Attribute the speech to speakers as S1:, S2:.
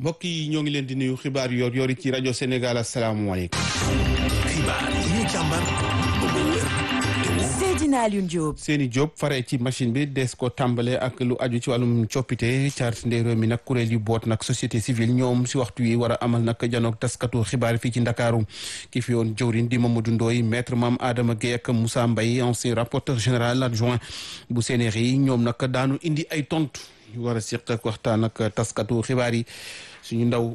S1: mbokk yi ñoo ngi leen di nuyu xibaar yor yori ci rajo Sénégal asalaamualeykum.
S2: xibaar yi ñu càmbar ba mu wér
S3: Seydina Alioune Diop.
S1: Seyni Diop fare ci machine bi des ko tàmbale ak lu aju ci wàllum coppite charte ndey réew mi nag kuréel yu boot nag société civile ñoom si waxtu yi war a amal nag janoog taskatu xibaar fii ci ndakaaru ki fi yoon jëwrin di Mamadou Ndoye maître Mame Adama Guèye ak Moussa Mbaye ancien rapporteur général adjoint bu CNRI ñoom nag daanu indi ay tontu yu war a seq ak waxtaan ak taskatu xibaar yi suñu ndaw